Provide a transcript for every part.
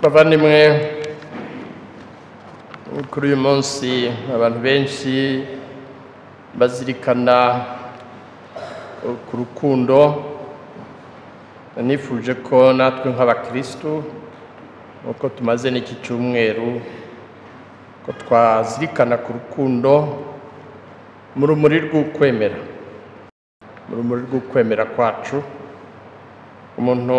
bavandimwe kuri uyu munsi abantu benshi bazirikana ku rukundo nifuje ko natwe nk'abakirisitu nk'uko tumaze n'iki cyumweru ko twazirikana ku rukundo mu rumuri rw'ukwemera mu rumuri rw'ukwemera kwacu umuntu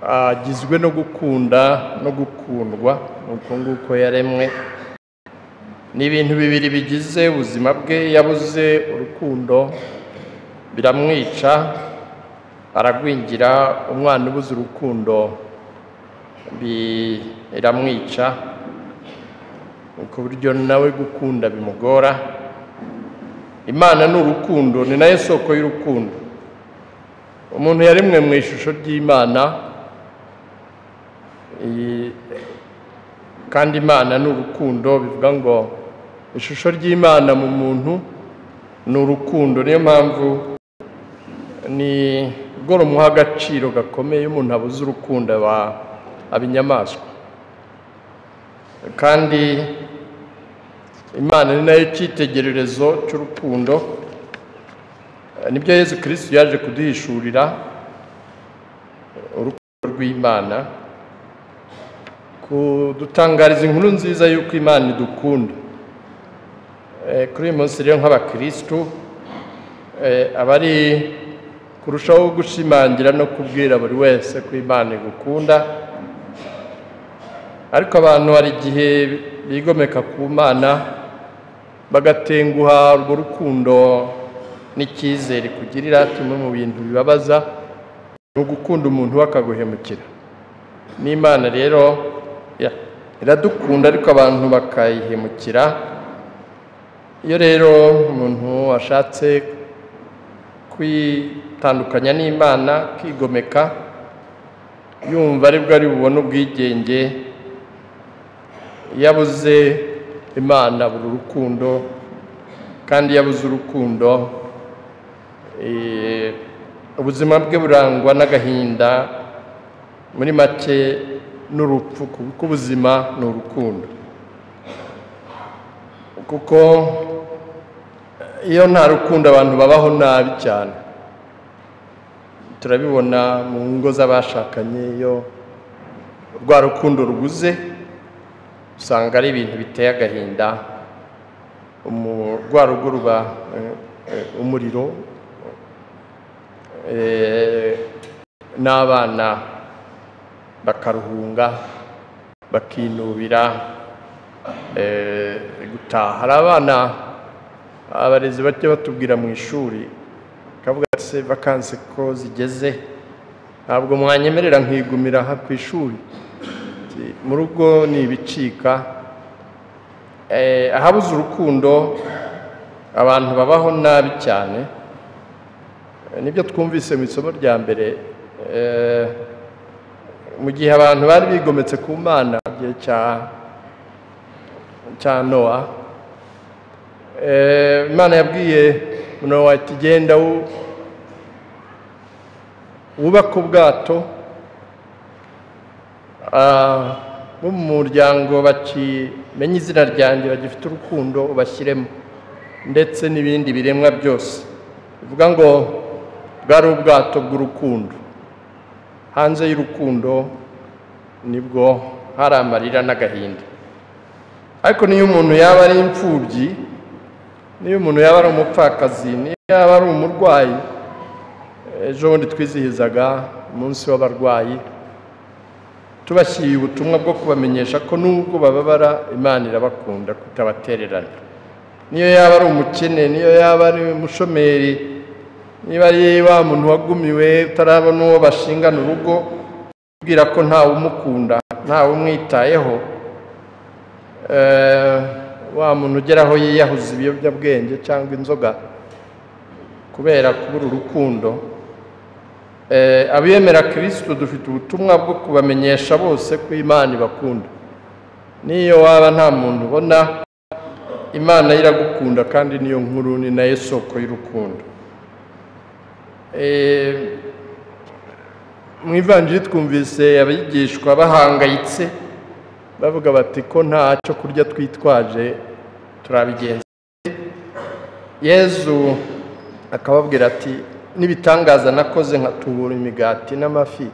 agizwe no gukunda no gukundwa uko nguko yaremwe ni ibintu bibiri bigize ubuzima bwe yabuze urukundo biramwica aragwingira umwana ubuze urukundo biramwica ku buryo nawe gukunda bimugora imana ni urukundo ni nayo soko y'urukundo umuntu yaremwe mu ishusho ry'imana iyi- kandi imana ni urukundo bivuga ngo ishusho ry'imana mu muntu ni urukundo niyo mpamvu ni bwo rumuha agaciro gakomeye umuntu abuze urukundo aba aba inyamaswa kandi imana ni nayo cyitegererezo cy'urukundo nibyo yezu kirisitu yaje kuduhishurira urukundo rw'imana kudutangariza inkuru nziza y'uko imana idukunda Eh, kuri uyu munsi rero nk'abakirisitu eh, aba ari kurushaho gushimangira no kubwira buri wese ko imana igukunda ariko abantu hari igihe bigomeka ku mana bagatenguha urwo rukundo n'icyizere kugirira kimwe mu bintu bibabaza ni ugukunda umuntu we akaguhemukira n'imana rero ya- iradukunda ariko abantu bakayihemukira iyo rero umuntu ashatse kwitandukanya n'imana kwigomeka yumva aribwo ari bubone ubwigenge iyo abuze imana abura urukundo kandi iyo abuze urukundo eh, ubuzima bwe burangwa n'agahinda muri make n'urupfu kuko ubuzima ni urukundo kuko iyo nta rukundo abantu babaho nabi cyane turabibona mu ngo z'abashakanye iyo rwa rukundo rubuze usanga ari ibintu biteye agahinda umu- rwa rugo ruba eh, eh, umuriro eh, n'abana bakaruhunga bakinubira eh, gutaha hari abana abarezi bajya batubwira mu ishuri bakavuga ati se vakanse ko zigeze ntabwo mwanyemerera nkigumira aha ku ishuri Ati, mu rugo ni ibicika Eh, ahabuze urukundo abantu babaho nabi cyane Eh, nibyo twumvise mu isomo rya mbere eh, mu gihe abantu bari bigometse ku mana mu gihe cya cya nowa Eh, imana yabwiye nowa ati genda wu- wubake ubwato Ah, bo mu muryango bakimenya izina ryanjye bagifite urukundo ubashyiremo ndetse n'ibindi biremwa byose bivuga ngo bwari ubwato bw'urukundo hanze y'urukundo nibwo hari amarira n'agahinda ariko niyo umuntu yaba ari imfubyi niyo umuntu yaba ari umupfakazi niyo yaba ari umurwayi ejo bundi twizihizaga umunsi w'abarwayi tubashyiriye ubutumwa bwo kubamenyesha ko nubwo bababara imana irabakunda kutabatererana niyo yaba ari umukene niyo yaba ari umushomeri niba ari wa muntu wagumiwe utarabona uwo bashingana urugo ubwira ko ntawe umukunda ntawe umwitayeho Eh, wa muntu ugera aho yiyahuza ibiyobyabwenge cyangwa inzoga kubera kubura urukundo Eh, abemera kirisitu dufite ubutumwa bwo kubamenyesha bose ko imana ibakunda n'iyo waba nta muntu ubona imana yo iragukunda kandi niyo nkuru ni nayo soko y'urukundo Eh, mu ivanjiri twumvise abigishwa bahangayitse bavuga bati ko nta cyo kurya twitwaje turabigenza yezu akababwira ati n'ibitangaza nakoze nkatubura imigati n'amafi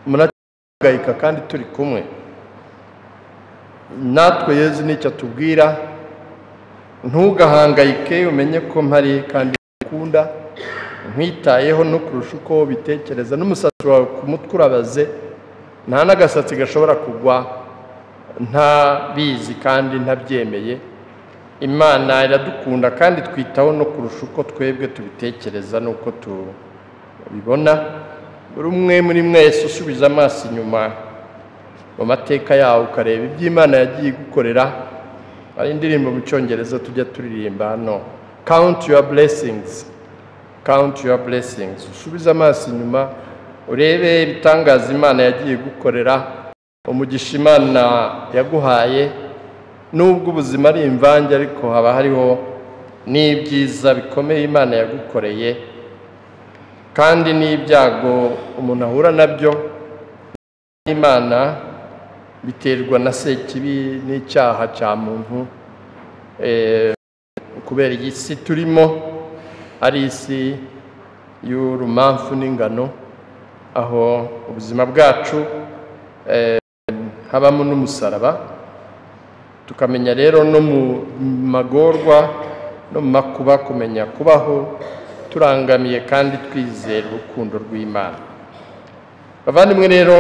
murahangayika kandi turi kumwe natwe yezu nicyo atubwira ntugahangayike umenye ko mpari kandi ngukunda nkwitayeho no kurusha uko ubitekereza n'umusatsi wawe ku mutwe urabaze nta n'agasatsi gashobora kugwa ntabizi kandi ntabyemeye imana iradukunda kandi twitaho no kurusha uko twebwe tubitekereza n'uko tubibona buri umwe muri mwese usubiza amaso inyuma mu mateka yawo ukareba ibyo imana yagiye igukorera hari indirimbo mu cyongereza tujya turirimba hano count your blessings count your blessings usubize amaso inyuma urebe ibitangaza imana yagiye gukorera umugisha imana yaguhaye n'ubwo ubuzima ari imvange ariko haba hariho n'ibyiza bikomeye imana yagukoreye kandi n'ibyago umuntu ahura nabyo imana biterwa na sekibi n'icyaha cya muntu eh, kubera iyi si turimo ari isi y'urumamfu n'ingano aho ubuzima bwacu habamo n'umusaraba tukamenya rero no mu magorwa no mu makuba kumenya kubaho turangamiye kandi twizera urukundo rw'imana abavandimwe rero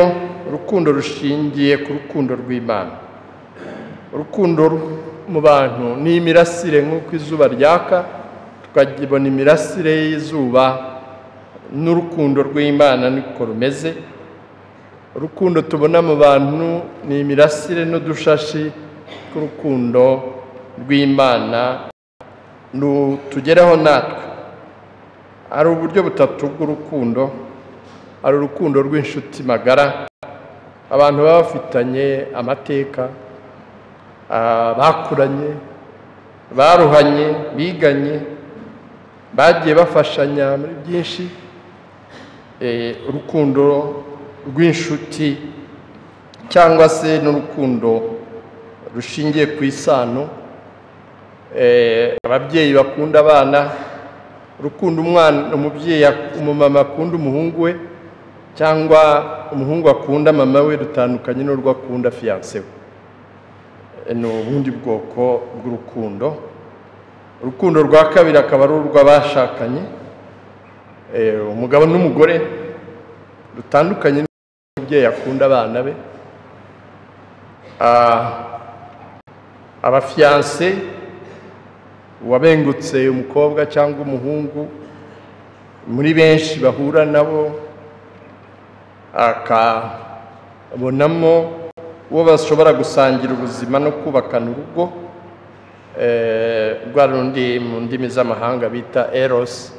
urukundo rushingiye ku rukundo rw'imana urukundo mu bantu ni imirasire nk'uko izuba ryaka tukabona imirasire y'izuba n'urukundo rw'imana niko rumeze urukundo tubona mu bantu ni imirasire n'udushashi tw'urukundo rw'imana tugeraho natwe hari uburyo butatu bw'urukundo hari urukundo rw'inshuti magara abantu baba bafitanye amateka bakuranye baruhanye biganye bagiye bafashanya muri byinshi urukundo rw'inshuti cyangwa se n'urukundo rushingiye ku isano ababyeyi bakunda abana urukundo umwana umubyeyi umumama akunda umuhungu we cyangwa umuhungu akunda mama we rutandukanye n'urwo akunda fiyanse we ni ubundi bwoko bw'urukundo urukundo rwa kabiri akaba ari urw'abashakanye umugabo n'umugore rutandukanye n'umubyeyi akunda abana be abafiyanse uwabengutse umukobwa cyangwa umuhungu muri benshi bahura nabo akabonamo uwo bashobora gusangira ubuzima no kubakana urugo rwa rundi mu ndimi z'amahanga bita erosi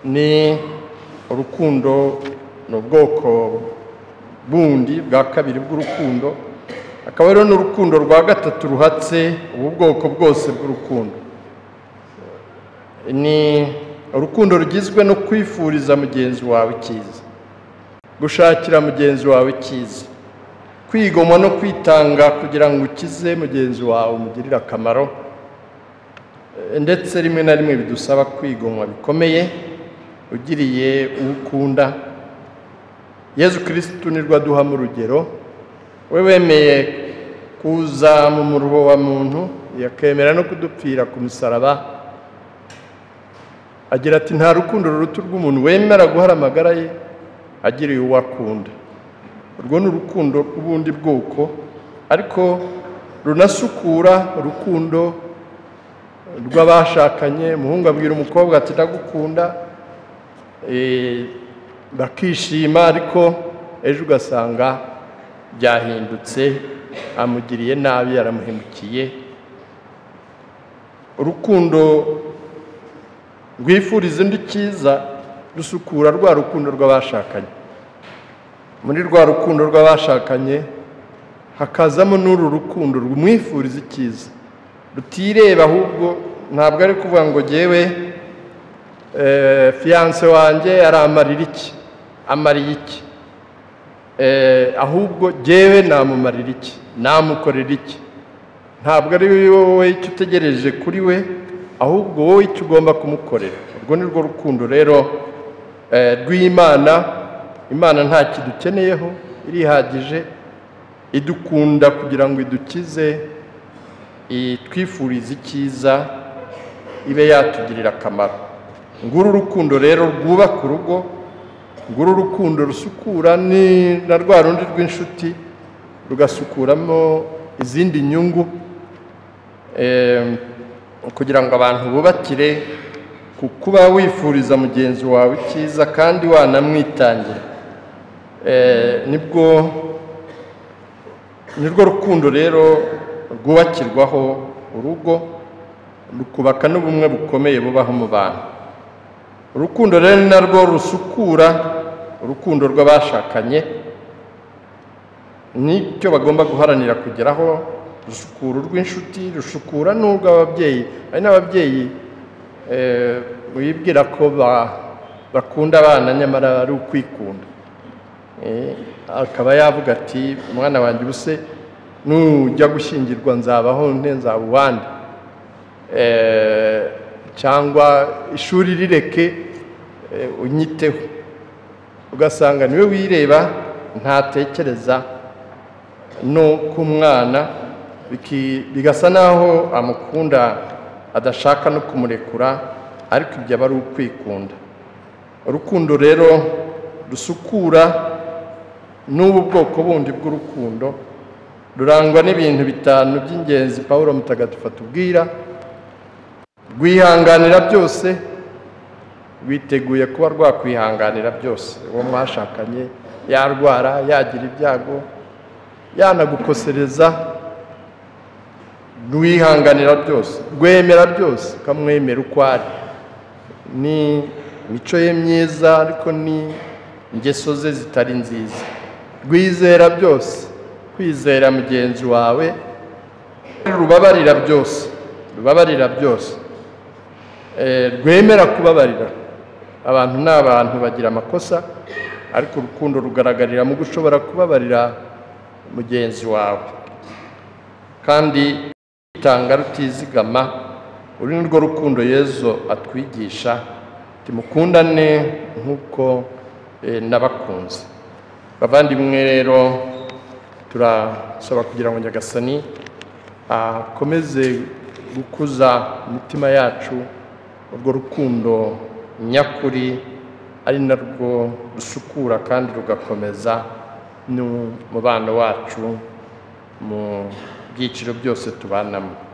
ni urukundo ni ubwoko bundi bwa kabiri bw'urukundo akaba rero n'urukundo rwa gatatu ruhatse ubu bwoko bwose bw'urukundo ni urukundo rugizwe no kwifuriza mugenzi wawe icyiza gushakira mugenzi wawe icyiza kwigomwa no kwitanga kugira ngo ukize mugenzi wawe umugirire akamaro ndetse rimwe na rimwe bidusaba kwigomwa bikomeye ugiriye uwo ukunda yezu kirisitu nirwo aduhamo urugero we wemeye kuza mu murubo wa muntu yakemera no kudupfira ku musaraba agira ati nta rukundo ruruta rw'umuntu wemera guhara amagara ye agiriye uwo akunda urwo ni urukundo rw'ubundi bwoko ariko runasukura urukundo rw'abashakanye umuhungu abwira umukobwa ati ndagukunda bakishima ariko ejo ugasanga byahindutse amugiriye nabi yaramuhemukiye urukundo rwifuriza undi cyiza rusukura rwa rukundo rw'abashakanye muri rwa rukundo rw'abashakanye hakazamo n'uru rukundo rumwifuriza icyiza rutireba ahubwo ntabwo ari kuvuga ngo ngewe Eh, fiyanse wanjye yari amarira iki amariye iki Eh, ahubwo jyewe namumarira iki namukorera iki ntabwo ari wowe icyo utegereje kuri we ahubwo wowe icyo ugomba kumukorera urwo ni rwo rukundo rero eh, rw'imana imana nta kidukeneyeho irihagije idukunda kugira ngo idukize itwifurize icyiza ibe yatugirira akamaro nguru urukundo rero rwubaka urugo nguru urukundo rusukura ni na rwa rundi rw'inshuti rugasukuramo izindi nyungu Em, kugira ngo abantu bubakire ku kuba wifuriza mugenzi wawe icyiza kandi wanamwitangira Eh, nibwo nirwo rukundo rero rwubakirwaho urugo rukubaka n'ubumwe bukomeye bubaho mu bantu urukundo rero ni narwo rusukura urukundo rw'abashakanye nicyo bagomba guharanira kugeraho rusukura urw'inshuti rusukura n'urw'ababyeyi hari n'ababyeyi eh, bibwira ko ba- bakunda abana nyamara ari ukwikunda Eh, akaba yavuga ati umwana wanjye ubuse nujya gushyingirwa nzabaho nte nzaba uwande Eh, cyangwa ishuri rireke eh, unyiteho ugasanga niwe wireba ntatekereza no ku mwana biki- bigasa n'aho amukunda adashaka no kumurekura ariko ibyo aba ari ukwikunda urukundo rero rusukura n'ubu bwoko bundi bw'urukundo rurangwa n'ibintu bitanu by'ingenzi paul mutagatifu atubwira rwihanganira byose rwiteguye kuba rwakwihanganira byose uwo mwashakanye yarwara yagira ibyago yanagukosereza rwihanganira byose rwemera byose ukamwemera uko ari ni imico ye myiza ariko ni ingeso ze zitari nziza rwizera byose kwizera mugenzi wawe rubabarira byose rubabarira byose Eh, rwemera kubabarira abantu ni abantu bagira amakosa ariko urukundo rugaragarira mu gushobora kubabarira mugenzi wawe kandi rutanga rutizigama uru ni rwo rukundo yezu atwigisha timukundane nk'uko eh, nabakunze bavandimwe rero turasaba kugira ngo nyagasani akomeze gukuza imitima yacu urwo rukundo nyakuri ari narwo rusukura kandi rugakomeza n'umubano wacu mu byiciro byose tubanamo